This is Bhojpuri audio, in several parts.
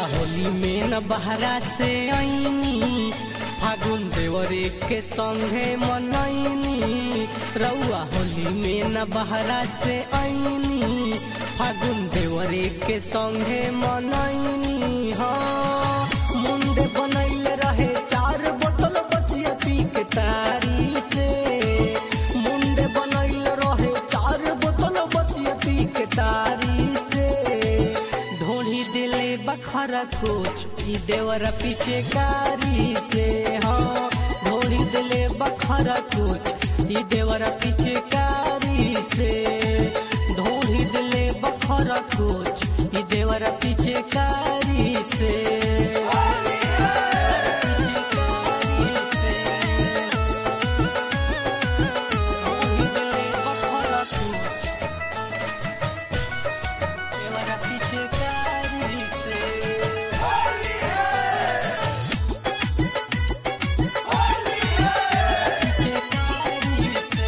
होली में न बहरा से आईनी फागुन देवरे के संगे मनैनी रउआ होली में न बहरा से आईनी फागुन देवरे के संगे मनैनी हाँ मुंडे बनैले रहे चार बोतल बसिया पी के तारी से मुंडे बनैले रहे चार बोतल बसिया पी के तारी से ढोली दिले बखरा कोच ई देवर पीछे कारी से हाँ ढोली दिले बखरा कोच ई देवर पीछे कारी से ढोली दिले बखरा कोच ई देवर पीछे कारी से ढोली दिले बखरा कोच देवरा पीछे कारी से पीछे कारी से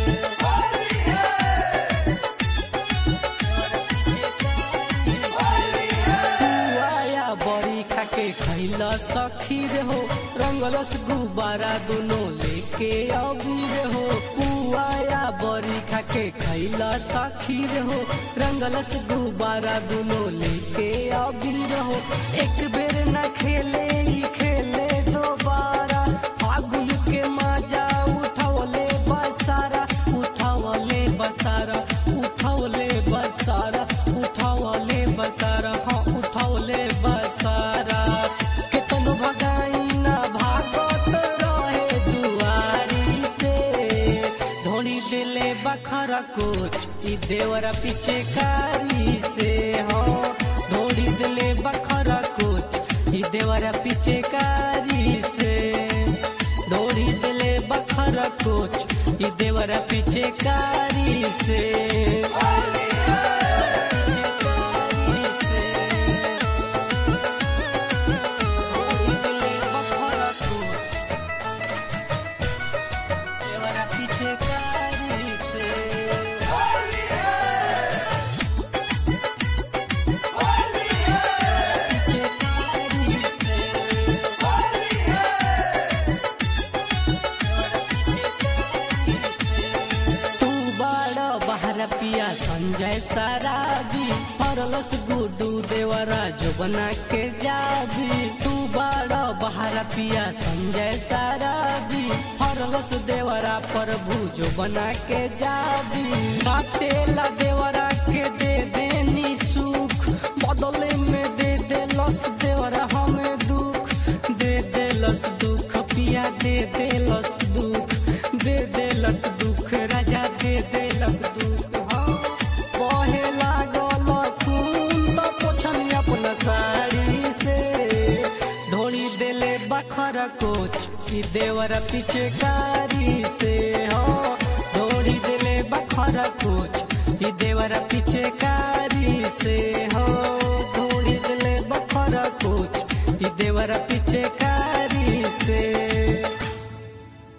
आया बड़ी खाके खैला सखी रे हो रंगलस गुब्बारा दोनों लेके अबीर हो पुआया बड़ी खाके खैला सखी रे हो रंगलस गुब्बारा दोनों लेके अबीर हो एक बेर न खेले ही खेले दोबारा फागुन के मजा उठवले बसारा उठवले बसारा उठवले बसारा उठवले बसारा हाँ उठवले बसारा केतनो भगाई ना भागत रहे दुआरी से धोनी दिले बखरा कोच ई देवरा पीछे कारी से हाँ धोनी दिले बखरा कोच ई देवरा पीछे कारी से धोनी दिले बखरा कोच ई देवरा पीछे कारी से पीछे कारी से पीछे कारी से तू बड़ा बहरा पिया संजय सराबी परलस गुडू देवरा जो बना के जाबी तू बड़ा बहरा पिया संजय सराबी परलस देवरा प्रभु जो बना के जाबी काटेला देवरा के दे देनी सुख बदले में दे देलस देवरा हमें दुख दे देलस दुख पिया दे देलस दुख दे देलक दुख राजा दे देलक दुख हाँ बहे लागल खून तो पोछनी अपना साड़ी से ढोली देले बखरा कोच ई देवर पीछे कारी से हाँ ढोली देले बखरा कोच ई देवर पीछे कारी से हो ढोली देले बखरा कोच ई देवर पीछे